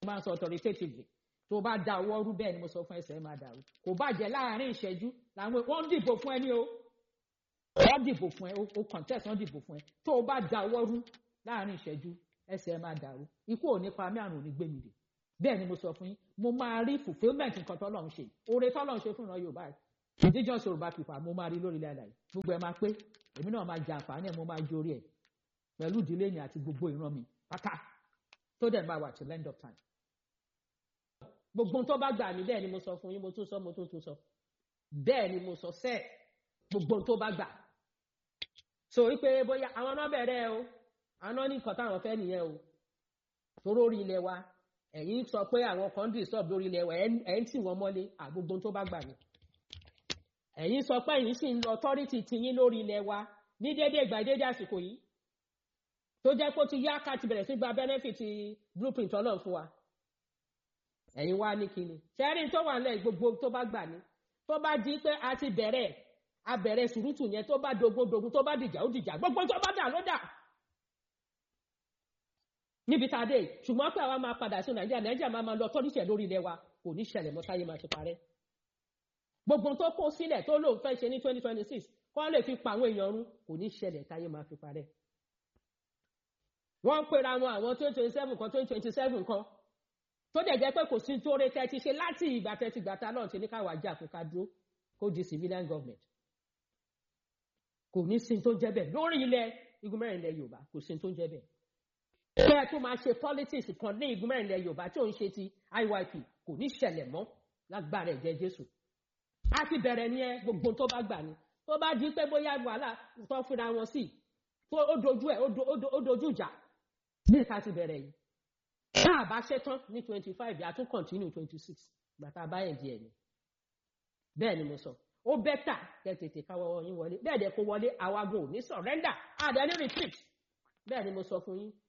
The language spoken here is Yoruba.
máa ń sọ authoritatively tó bá da ọwọ́ rú bẹ́ẹ̀ ni mo sọ fún ẹsẹ̀ máa dàrú kò bàjẹ́ láàrin ìṣẹ́jú làwọn wọ́n dìbò fún ẹ ní o wọ́n dìbò fún ẹ o contest wọ́n dìbò fún ẹ tó o bá da ọwọ́ rú láàrin ìṣẹ́jú ẹsẹ̀ máa dàrú ikú ò ní pa mí àrùn ò ní gbé mi dè bẹ́ẹ̀ ni mo sọ fún yín mo máa rí fulfilment nǹkan tọ́lọ́run ṣe oore tọ́lọ́run ṣe fún ìran yorùbá indigenous yorùbá people mo máa rí lórí ilẹ̀ àlàyé gbogbo ẹ̀ máa pé èmi náà máa jẹ àǹfààní ẹ̀ mo máa jórí ẹ̀ pẹ̀lú ìdílé mi àti gbogbo ìran mi pátá tó dẹ̀ máa wà till end of time. gbogbo tó bá gbà mí bẹ́ẹ̀ ni mo sọ fún yín mo tún sọ mo tún tún sọ bẹ́ẹ̀ ni mo sọ sẹ́ẹ̀ gbogbo tó bá gbà. so wípé bóyá àwọn náà bẹ̀rẹ̀ o àwọn náà ní nǹkan táwọn fẹ́ nìyẹn o toró orí ilẹ̀ wa ẹ̀yin sọ pé àwọn kan disturb lórí ilẹ̀ wa ẹ̀ ń tì wọ́n mọ́lé àgbogbo tó bá gbà mí. ẹ̀yin sọ pé ẹ̀yin sì ń lọ authority tiyín lórí ilẹ̀ wa ní déédéé ìgbà déédéé àsìkò yìí tó jẹ́ pé ó ti yá ká ti bẹ̀rẹ̀ sí gba benefit blueprint ọlọ́run fún wa ẹ̀yin wá ní kíni ṣẹ́rí tó wà nílẹ̀ gbogbo tó bá gbà ní tó bá di pé a ti bẹ̀rẹ̀ a bẹ̀rẹ̀ sùrùtù yẹn tó bá dogun dogun tó bá dìjà ó dìjà gbogbo tó bá dà ló dà níbi tá a dé ṣùgbọ́n pé àwa máa padà sí nàìjíríà nàìjíríà máa máa lọ tọ́níṣẹ̀ lórí ilẹ̀ wa kò ní ṣẹlẹ̀ mọ́ táyé máa ti parẹ́ gbogbo tó kó sílẹ̀ tó lóun fẹ́ ṣe ní twenty twenty six kọ́ lè fi pa àwọn èèyàn run kò ní ṣẹlẹ̀ táyé máa fi parẹ́ wọ́n ń pera wọn àwọn twenty twenty seven kan twenty twenty seven kan tó dẹ̀ jẹ́ pé kò sí tó rẹ tẹ́tí ṣe láti ìgbà tẹ́tí gbàtà náà ti ní káwá jà kó ká dúró kó di civilian government kò ní sí tó jẹ́ bẹ́ẹ̀ lórí ilẹ̀ igun mẹ́rin ilẹ̀ yorùbá kò sí tó jẹ́ bẹ́ẹ̀ bẹ́ẹ̀ tó máa ṣe politics kan ní igun mẹ́rin ilẹ̀ yorùbá tí ò ń ṣe ti iyp kò ní ṣẹlẹ̀ mọ́ lágbára ẹ̀jẹ̀ jésù a ti bẹ̀rẹ̀ ní ẹ gbogbo tó bá gbà ní tó bá di pé bóyá wàhálà tó fúnra wọn sí tó ó dojú ẹ̀ ó dojú ìjà ní ìka ti bẹ̀rẹ̀ yìí tá a bá ṣe tán ní twenty five yà tún continue twenty six gbàtà báyẹn di ẹ̀yìn bẹ́ẹ̀ ni mo sọ ó bẹ́tà kẹ́ tètè káwọ́ yín wọlé bẹ́ẹ̀ dẹ̀ kó wọlé àwagun ò ní surrender àdé ní retreat bẹ́ẹ̀ ni mo sọ fún yín